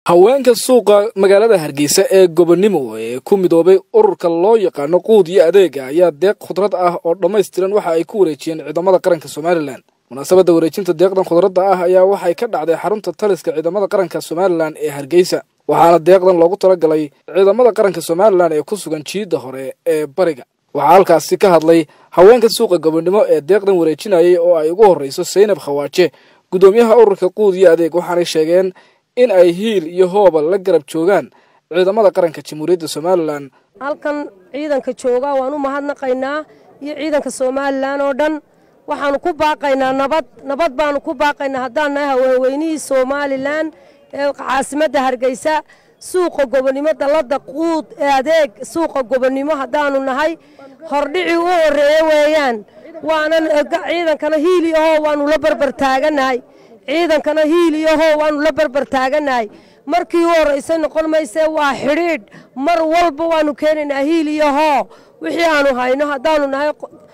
haweenka suuqa magaalada hargeysa ee gobonimo ee ku midoobay ururka loo yaqaano quud iyo adeega ayaa deeq khudrad ah oo dhammaystiran waxa ay ku wareejiyeen ciidamada qaranka somalilan munaasabadda wareejinta deeqdan khudradda ah ayaa waxay ka dhacday xarunta taliska ciidamada qaranka somalilan ee hargeysa waxaana deeqdan loogu talagalay ciidamada qaranka somalilan ee ku sugan jiidda hore ee bariga waxaa halkaasi ka hadlay haweenka suuqa gobonimo ee deeqdan wareejinayay oo ay ugu horreyso saynab khawaaje guddoomiyaha ururka quud iyo adeeg waxaanay sheegeen in ay hiil iyo hooba la garab joogaan ciidamada qaranka jamhuuriyadda somalilan halkan ciidanka jooga waan u mahadnaqaynaa iyo ciidanka somalilan oo dhan waxaanu ku baaqaynaa nabad nabad baanu ku baaqaynaa haddaan nahay haweenweynihii somalilan ee caasimadda hargeysa suuqa gobonimo dallada quud ee adeeg suuqa gobonimo haddaanu nahay hordhicii u horreeye weeyaan waanan ciidankana hiil iyo hoo waanu la barbar taaganahay ciidankana hiil iyo hoo waanu la barbar taaganahay markii u horraysay noqon maysee waa xidhiidh mar walba waanu keenaynaa hiil iyo hoo wixii aanu hayno haddaanu nahay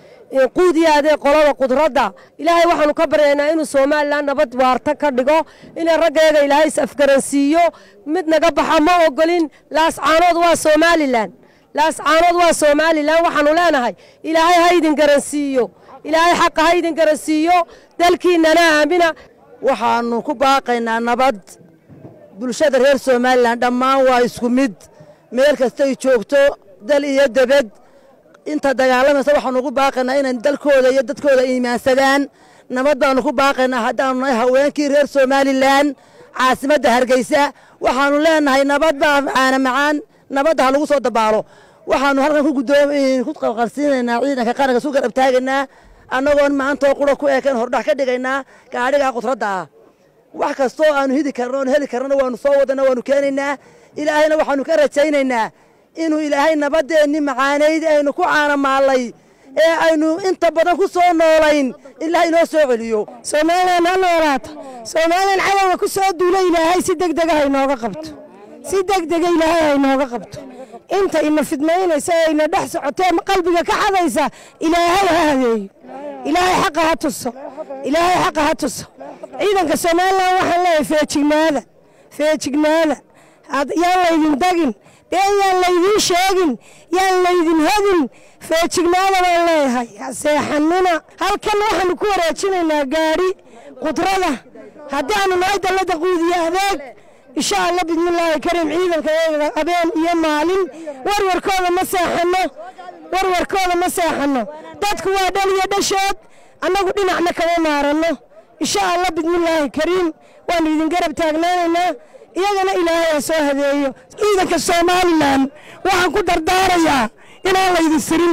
quudiya adee qolada qudradda ilaahay waxaanu ka baryaynaa inuu somalilan nabad waarta ka dhigo inay raggeega ilaahay is afgaransiiyo mid naga baxa ma ogolin laascaanood waa somalilan laascaanood waa somalilan waxaanu leenahay ilaahay ha ydin garansiiyo ilaahay xaqa ha ydin garansiiyo dalkiinnana aamina waxaannu ku baaqaynaa nabad bulshada reer somalilan dhammaan waa isku mid meel kastay joogto dal iyo debed inta dagaalamaysa waxaanu ku baaqaynaa inay dalkooda iyo dadkooda iimaansadaan nabad baanu ku baaqaynaa haddaanu nahay haweenkii reer somalilan caasimadda hargeysa waxaanu leenahay nabad baa macaana macaan nabadda ha lagu soo dabaalo waxaanu halkan ku qarsiinaynaa ciidanka qaranka su garab taagaynaa annagoon maantoo qura ku eekayn hordhax ka dhigaynaa gaadhigaa khudradda ah wax kastoo aanu hidi karno oon heli karnona waanu soo wadana waanu keenaynaa ilaahayna waxaanu ka rajaynaynaa inuu ilaahay nabadeenni macaanayd aynu ku caanamaallay ee aynu inta badan ku soo noolayn ilaah inoo soo celiyo somalilan ha noolaato somalilan cadowga ku soo duula ilaahay si degdega haynooga qabto si degdega ilaahay haynooga qabto inta ina fidmaynaysa ee ina dhex socotee qalbiga ka xadaysa ilaahay ha hadeeyo ilaahay xaqa ha tuso ilaahay xaqa ha tuso ciidanka somalilan waxaan leeyahay feejignaada feejignaada yaan laydin dagin been yaan laydiin sheegin yaan laydin hodin feejignaada baan leeyahay seexanina halkan waxaanu ku wareejinaynaa gaadhi qudrada haddaanu nahay dallada quudiyo adeeg insha allah bismillaahi kariim ciidanka habeen iyo maalin warwarkooda ma seexanno warwarkooda ma seexanno dadku waa dhal iyo dhashood annagu dhinacna kama maaranno insha allah bismillaahi kariim waanu idin garab taagnaanaynaa iyagana ilaahay ha soo hadeeyo ciidanka somalilan waxaan ku dardaarayaa inaan laydin sirin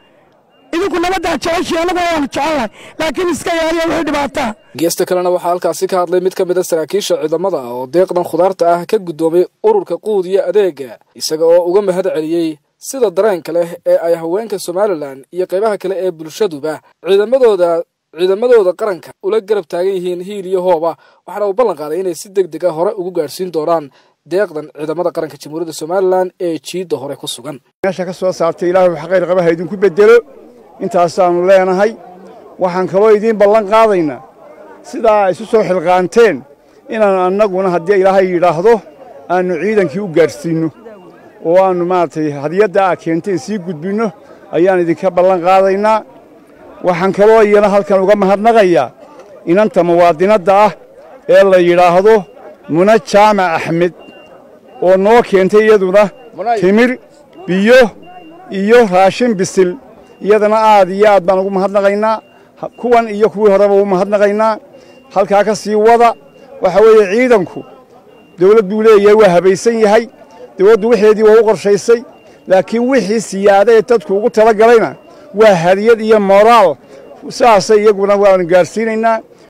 idinku nabaddaa jeceshii annaguna waanu jecellahay laakiin iska ilaaliya wixii dhibaataa geesta kalena waxaa halkaasi ka hadlay mid ka mid a saraakiisha ciidamada oo deeqdan khudaarta ah ka guddoomay ururka quud iyo adeega isaga oo uga mahad celiyey sida dareenka leh ee ay haweenka somalilan iyo qaybaha kale ee bulshaduba ciidamadooda ciidamadooda qaranka ula garab taagan yihiin hiil iyo hooba waxaana uu ballan qaaday inay si deg deg a hore ugu gaadhsiin doonaan deeqdan ciidamada qaranka jamhuuriyadda somalilan ee jiidda hore ku sugan meesha ka soo saartay ilaahu xaqayr qabaha idinku beddelo intaasaannu leenahay waxaan kaloo idiin ballan qaadaynaa sidaa isu soo xilqaanteen inaan annaguna haddii ilaahay yidhaahdo aannu ciidankii u gaadhsiinno oo aannu maaragtay hadiyadda aa keenteen sii gudbinno ayaan idinka ballan qaadaynaa waxaan kaloo iyana halkan uga mahadnaqayaa inanta muwaadinadda ah ee la yidhaahdo muna jaamac axmed oo noo keentay iyaduna timir biyo iyo raashin bisil iyadana aad iyo aad baan ugu mahadnaqaynaa kuwan iyo kuwii horeba ugu mahadnaqaynaa halkaa ka sii wada waxa weeye ciidanku dawlad buu leeyahay waa habaysan yahay dawladdu wixeedii waa u qorshaysay laakiin wixii siyaada ee dadku ugu tala galayna waa hadiyad iyo moraal sidaasay iyaguna waanu gaadhsiinaynaa